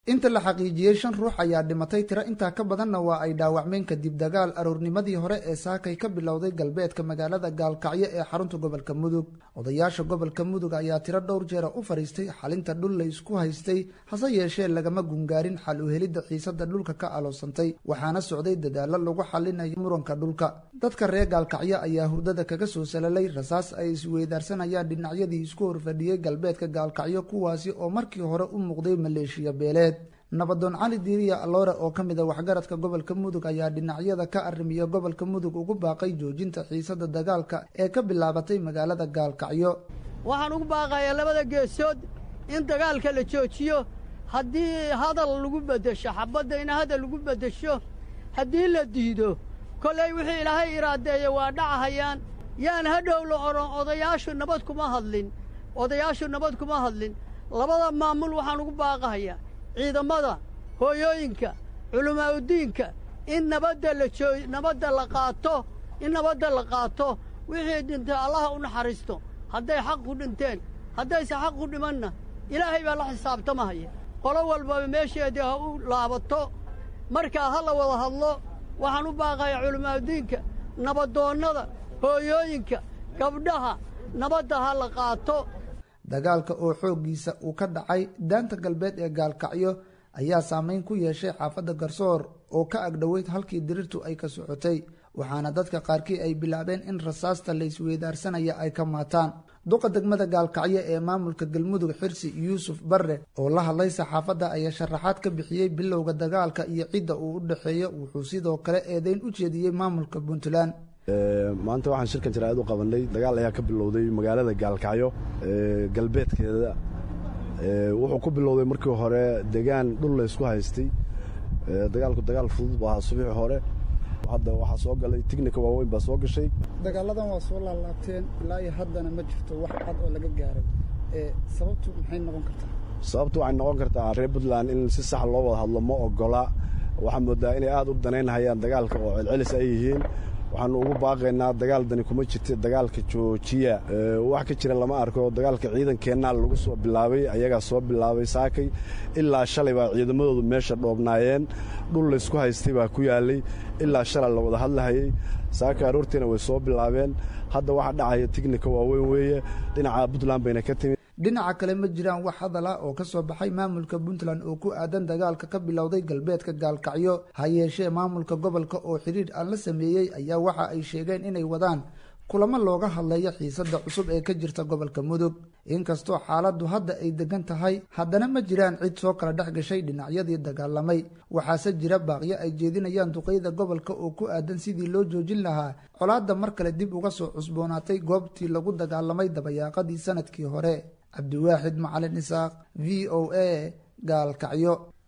inta la xaqiijiyey shan ruux ayaa dhimatay tiro intaa ka badanna waa ay dhaawacmeen kadib dagaal aroornimadii hore ee saakay ka bilowday galbeedka magaalada gaalkacyo ee xarunta gobolka mudug odayaasha gobolka mudug ayaa tiro dhowr jeera u fadhiistay xalinta dhul la isku haystay hase yeeshee lagama gungaarin xal u helidda xiisada dhulka ka aloosantay waxaana socday dadaallo lagu xalinayo muranka dhulka dadka reer gaalkacyo ayaa hurdada kaga soo salalay rasaas ay isweydaarsanayaan dhinacyadii isku horfadhiyey galbeedka gaalkacyo kuwaasi oo markii hore u muuqday maleeshiya beeleed nabadoon cali diiriya aloore oo ka mid a waxgaradka gobolka mudug ayaa dhinacyada ka arrimiya gobolka mudug ugu baaqay joojinta xiisada dagaalka ee ka bilaabatay magaalada gaalkacyo waxaan ugu baaqayaa labada geesood in dagaalka la joojiyo haddii hadal lagu beddesho xabadda in hadal lagu beddesho haddii la diido kollay wixii ilaahay iraadeeya waa dhacahayaan yaan hadhow la odhan odayaashu nabad kuma hadlin odayaashu nabad kuma hadlin labada maamul waxaan ugu baaqahayaa ciidamada hooyooyinka culimaa'udiinka in nabadda la joo nabadda la qaato in nabadda la qaato wixii dhintay allaha u naxariisto hadday xaq ku dhinteen haddayse xaq ku dhimanna ilaahay baa la xisaabtamahaya qolo walbaba meesheedii ha u laabato markaa ha la wada hadlo waxaan u baaqayaa culimaa'udiinka nabadoonnada hooyooyinka gabdhaha nabadda ha la qaato dagaalka oo xooggiisa uu ka dhacay daanta galbeed ee gaalkacyo ayaa saameyn ku yeeshay xaafadda garsoor oo ka agdhoweyd halkii dirirtu ay ka socotay waxaana dadka qaarkii ay bilaabeen in rasaasta la isweydaarsanaya ay ka maataan duqa degmada gaalkacyo ee maamulka galmudug xirsi yuusuf barre oo la hadlay saxaafadda ayaa sharaxaad ka bixiyey bilowga dagaalka iyo cidda uu u dhexeeyo wuxuu sidoo kale eedeyn u jeediyey maamulka puntland maanta waxaan shirkan jaraa'id u qabanay dagaal ayaa ka bilowday magaalada gaalkacyo galbeedkeeda wuxuu ku bilowday markii hore degaan dhul la ysku haystay dagaalku dagaal fudud bu ahaa subiixi hore hadda waxaa soo galay tignika waaweyn baa soo gashay dagaaladan waa soo laalaabteen ilaa iyo haddana ma jirto wax cad oo laga gaaray sababtu maxay noqon kartaa sababtu waxay noqon kartaa reer puntland in si sax loo wada hadlo ma ogola waxaa moodaa inay aad u danaynhayaan dagaalka oo celcelis ay yihiin waxaanu ugu baaqaynaa dagaal dani kuma jirta dagaalka joojiya wax ka jira lama arko dagaalka ciidankeennaa lagu soo bilaabay ayagaa soo bilaabay saakay ilaa shalay baa ciidamadoodu meesha dhoobnaayeen dhul laysku haystay baa ku yaalay ilaa shalay la wada hadlahayey saaka aroortiina way soo bilaabeen hadda waxa dhacaya tignika waaweyn weeye dhinaca puntland bayna ka timid dhinaca kale ma jiraan wax hadal ah oo ka soo baxay maamulka puntland oo ku aadan dagaalka ka bilowday galbeedka gaalkacyo ha yeeshee maamulka gobolka oo xidhiidh aan la sameeyey ayaa waxa ay sheegeen inay wadaan kulamo looga hadlayo xiisadda cusub ee ka jirta gobolka mudug inkastoo xaaladdu hadda ay degan tahay haddana ma jiraan cid soo kala dhex gashay dhinacyadii dagaalamay waxaase jira baaqyo ay jeedinayaan duqeyda gobolka oo ku aadan sidii loo joojin lahaa colaadda mar kale dib uga soo cusboonaatay goobtii lagu dagaalamay dabayaaqadii sanadkii hore cabdiwaaxid macalin isaaq v o a gaalkacyo